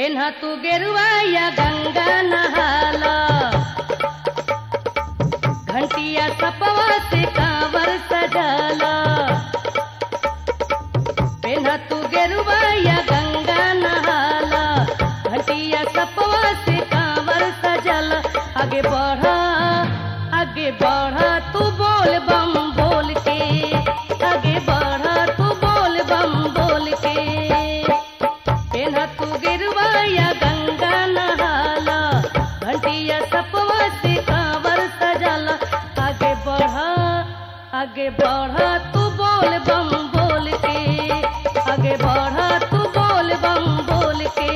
पेन्हा तू गेरुआ या गंगा नहाला घंटिया सपवा से कांवर सजाला पेन्हा तू गेरुआ या गंगा नहाला घंटिया सपवा से कांवर सजल आगे बढ़ा आगे बढ़ा तू बोल बम बोल के आगे बढ़ा तू बोल बम बोल के पेन्हा तू गिरवा या गंगा नहाला घंटिया सपवा से कांवर सजल आगे बढ़ा आगे बढ़ा तू बोल बम बोल के आगे बढ़ा तू बोल बम बोल के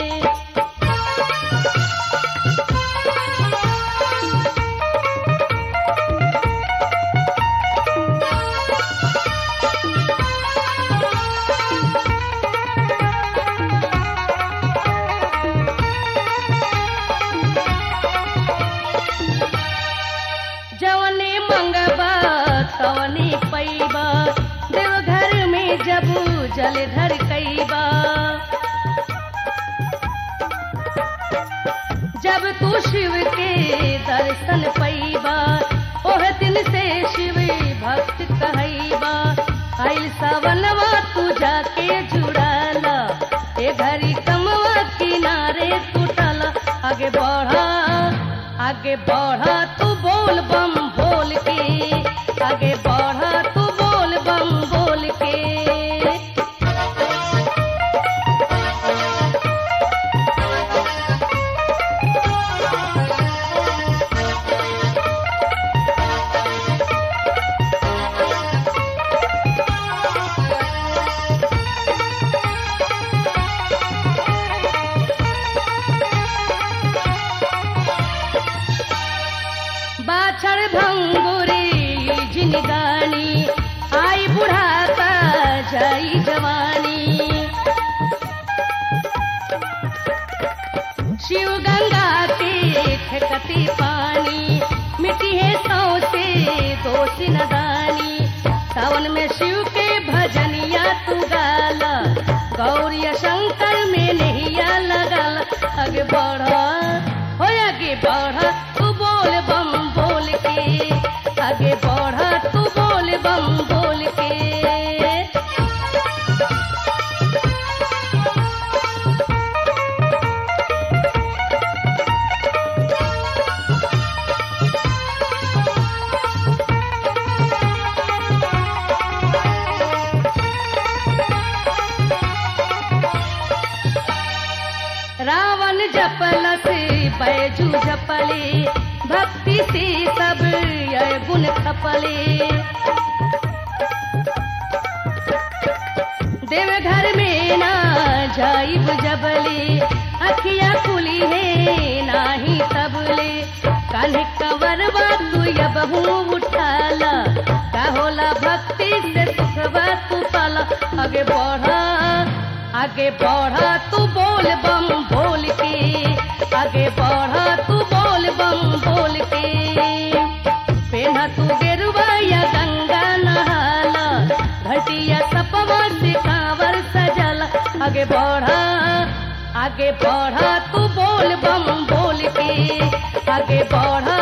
जवने मंगबा तवने पैबा देवघर में जबू जलधर कैबा जब तू शिव के दर्शन पैबा ओह दिन से शिव भक्त कहैबा आइल सावनवा तू जाके जुड़ाला ए घरी कमवा किनारे टूटला आगे बढ़ा आगे बढ़ा तू बोल बम बोल के आगे बढ़ा तू बोल बम बोल के बाछड़ भंगुरी जिनगानी आई बुढ़ापा जाई जवानी शिव गंगा के ठेकती पानी मिट्टी है सौ से दोषी नदानी सावन में शिव के भजनिया तू गाला गौरिया शंकर में नहिया लगाला आगे बढ़ा हो आगे बढ़ा तू बोल बम बोल के आगे बढ़ा तू बोल बम बोल के रावण जपल से बैजू जपले भक्ति से सब यह गुण खपले देवघर में ना जाइब जबले अखिया खुली है नाही तबले कान्हे कवरवा तू यबहू उठाला का होला भक्ति से सुखवा तू पाला आगे बढ़ा आगे बढ़ा तू बोल बम बोल के आगे बढ़ा तू बोल बम बोल के पेन्हा तू गेरुआ या गंगा नहाला घटिया सपवा से कांवर सजल आगे बढ़ा आगे बढ़ा तू बोल बम बोल के आगे बढ़ा